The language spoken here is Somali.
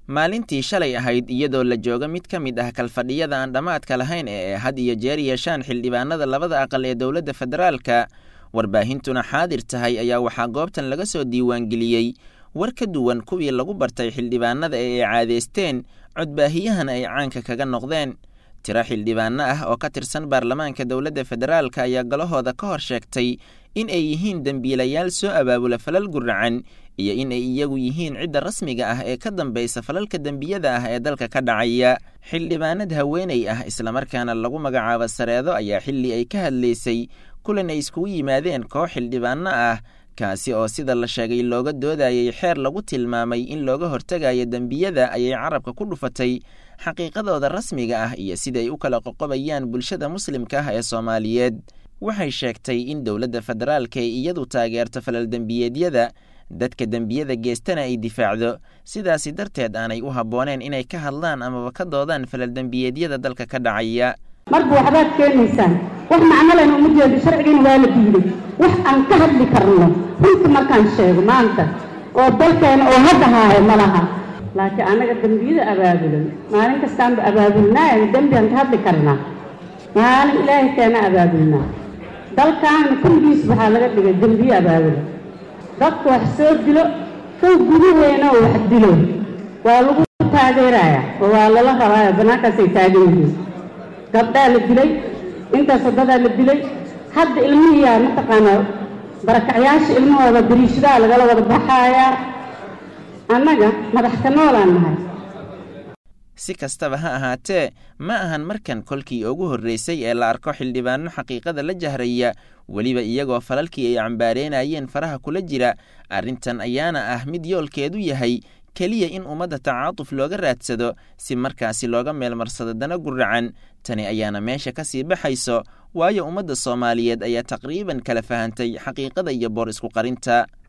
maalintii shalay ahayd iyadoo la jooga mid ka mid ah kalfadhiyada aan dhammaadka lahayn ee ay had iyo jeer yeeshaan xildhibaanada labada aqal ee dowladda federaalka warbaahintuna xaadir tahay ayaa waxaa goobtan laga soo diiwaangeliyey war ka duwan kuwii lagu bartay xildhibaanada ee ay caadeysteen codbaahiyahana ay caanka kaga noqdeen tiro xildhibaano ah oo ka tirsan baarlamaanka dowladda federaalka ayaa galahooda ka hor sheegtay in ay yihiin dembiilayaal soo abaabula falal guracan iyo in ay iyagu yihiin cidda rasmiga ah ee ka dambaysa falalka dembiyada ah ee dalka ka dhacaya xildhibaanad haweeney ah islamarkaana lagu magacaabo sareedo ayaa xilli ay ka hadlaysay kulan ay iskugu yimaadeen koox xildhibaano ah kaasi oo sida la sheegay looga doodayay xeer lagu tilmaamay in looga hortegayo dembiyada ayay carabka ku dhufatay xaqiiqadooda rasmiga ah iyo sidaay u kala qoqobayaan bulshada muslimka ah ee soomaaliyeed waxay sheegtay in dowladda federaalka ay iyadu taageerto falal dembiyeedyada dadka dembiyada geestana ay difaacdo sidaasi darteed aanay u habbooneen inay ka hadlaan amaba ka doodaan falal dembiyeedyada dalka ka dhacaya marba waxbaad keenaysaan wax macno lena uma jeedo sharcigiina waa la diiday wax aan ka hadli karno runta markaan sheego maanta oo dalkeena oo hadda haayo ma laha laakiin annaga dembiyada abaabulan maalin kastaanba abaabulnaayo dembiaan ka hadli karnaa maalin ilaahay keena abaabulnaa dalkaana kulligiis waxaa laga dhigay dembiye abaabulan dadku wax soo dilo kow gudaheena oo wax dilo waa lagu taageerayaa oo waa lala rabaayo bannaankaasay taagan yihiin gabdhaa la dilay intaas wadadaa la dilay hadda ilmihiyaa mataqaanaa barakacyaasha ilmahooda dariishadaha lagala wada baxaayaa annaga madax ka noolaan nahay si kastaba ha ahaatee ma ahan markan kolkii ugu horreysay ee la arko xildhibaano xaqiiqada la jahraya weliba iyagoo falalkii ay cambaareynayeen faraha kula jira arrintan ayaana ah mid yoolkeedu yahay keliya in ummadda tacaatuf looga raadsado si markaasi looga meelmarsado dana guracan tani ayaana meesha ka sii baxayso waayo ummadda soomaaliyeed ayaa taqriiban kala fahantay xaqiiqada iyo boor isku qarinta